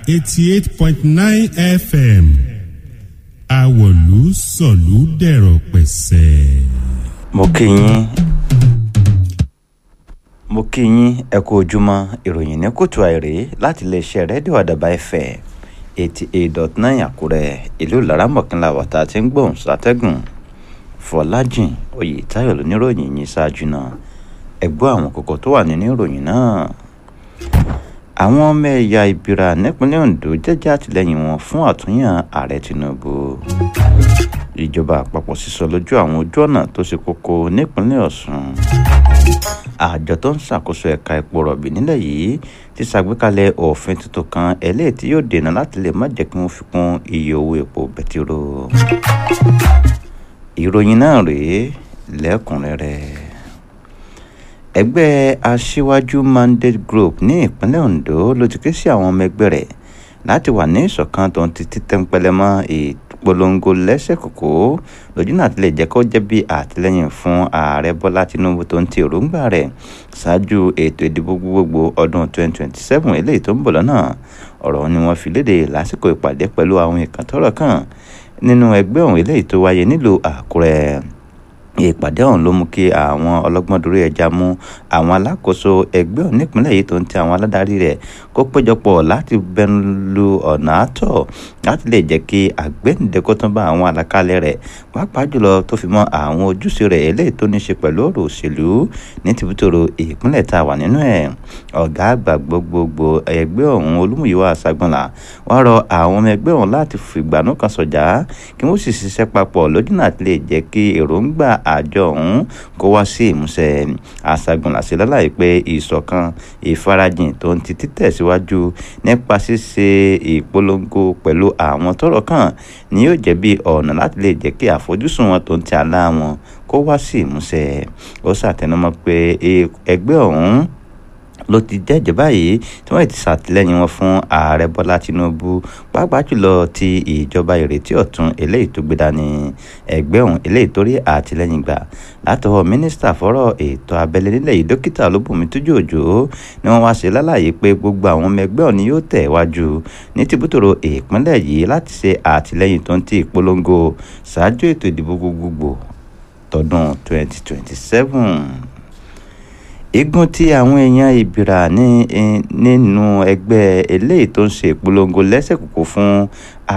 eighty eight point nine fm àwọ̀lú sọ̀lú dẹ̀rọ̀ pẹ̀sẹ̀. mo kí yín mo kí yín ẹ kú ojúmọ́ ìròyìn ní kùtù àìrè láti iléeṣẹ́ rédíò àdàbà ẹ̀fẹ̀ eighty eight dot nine àkúrẹ́ ìlú laramọ̀kínlá wàtá tí ń gbóhùn sátẹ́gùn fọlájìn oyètáyọ̀ lóníròyìn yìí ṣáájú náà ẹ gbọ́ àwọn kókó tó wà nínú ìròyìn náà àwọn ọmọ ẹ̀yà ìbíra nípínlẹ̀ ondo jẹ́jẹ́ àtìlẹ́yìn wọn fún àtúnyàn ààrẹ tinubu ìjọba àpapọ̀ sísọ lójú àwọn ojú ọ̀nà tó ṣe kókó nípínlẹ̀ ọ̀sùn àjọ tó ń ṣàkóso ẹ̀ka epo rọ̀bì nílẹ̀ yìí ti ṣàgbékalẹ̀ òfin tuntun kan eléyìí tí yóò dènà láti lè má jẹ́ kí wọ́n fi kún iye owó epo bẹtiró ìròyìn náà rèé lẹ́kùnrẹ́rẹ́ ẹgbẹ́ aṣíwájú mandate group ní ìpínlẹ̀ ondo ló ti ké sí àwọn ọmọ ẹgbẹ́ rẹ̀ láti wà ní ìṣọ̀kan tó ń ti títẹ́ńpẹ́lẹ́ mọ́ ìpolongo lẹ́sẹ̀ kòkó lójú náà tilẹ̀ jẹ́ kó jẹ́ bí àtìlẹ́yìn fún ààrẹ bọ́lá tinubu tó ń ti èròǹgbà rẹ̀ ṣáájú ètò ìdìbò gbogbogbò ọdún 2027 eléyìí tó ń bọ̀ lọ́nà ọ̀rọ̀ ni wọ́n fi léde lásìkò ìpàdé pẹ̀lú àwọn ìkàntọ́rọ̀ kan nínú ẹgbẹ́ ọ̀hún eléyìí tó wáyé nílùú àkúrẹ́ ìpàdé ọ̀hún ló mú kí àwọn ọlọ́gbọ́n dorí ẹja mú àwọn alákòóso ẹgbẹ́ ọ̀hún nípínlẹ̀ yìí tó ń ti àwọn aládarí rẹ̀ kó péjọpọ̀ láti bẹnu lu ọ̀nà àtọ̀ láti lè jẹ́ kí àgbẹ̀ǹdẹ́kọ́ tán bá àwọn àlàkalẹ̀ rẹ̀ pàápàá jùlọ tó fi mọ́ àwọn ojúṣe rẹ̀ eléyìí tó ní ṣe pẹ̀lú ọ̀rọ̀ òṣèlú ní tìbútòrò ìpínlẹ̀ tá a wà nínú ẹ̀ ọ̀gá àgbà gbogbogbò ẹgbẹ́ ọ̀hún olúmúyíwá àṣàgbọ̀nlá wá rọ àwọn ọmọ ẹgbẹ́ ọ̀hún láti fìgbànú kan sọ̀jà kí wọ́n sì ṣiṣẹ́ papọ̀ lójú náà lè jẹ́ kí èròǹgbà àjọ ọ̀hún kó wá sí ìmúṣẹ àṣàgbọ̀nlá sí lálàyé pé ìṣọ̀kan ìfarajìn tó ń ti títẹ̀síwájú nípa ṣíṣe ìpolongo pẹ̀lú àwọn tọ́rọ̀ kàn ni yóò jẹ́ bí ọ̀nà láti lè jẹ́ kí àfojúsùn wọn tó ń ti àlá wọn kó wá sí ìmúṣẹ ó ṣàtẹnumọ́ pé ẹgbẹ́ ọ̀hún ló ti jẹ́jẹ́ báyìí tí wọ́n ti ṣàtìlẹ́yìn wọn fún ààrẹ bọ́lá tinubu pàápàá jùlọ ti ìjọba ìrètí ọ̀tun eléyìí tó gbé dání ẹgbẹ́ ọ̀hún eléyìí tó rí àtìlẹ́yìn gbà látọwọ́ mínísítà fọ́rọ̀ ètò abẹ́lé nílẹ̀ yìí dókítà olúbùnmi tójú òjò ni wọ́n wá ṣe lálàyé pé gbogbo àwọn ọmọ ẹgbẹ́ ọ̀hún yóò tẹ̀ wájú ní tìbútòrò ìpínlẹ̀ yìí láti ṣe àtìlẹ́yìn tó ń ti ìpolongo ṣáájú ètò ìdìbò gbogbogbò tọdún 2027 igun tí àwọn èèyàn ìbìrà ní nínú ẹgbẹ́ eléyìí tó ń ṣe ìpolongo lẹ́sẹ̀ kòkó fún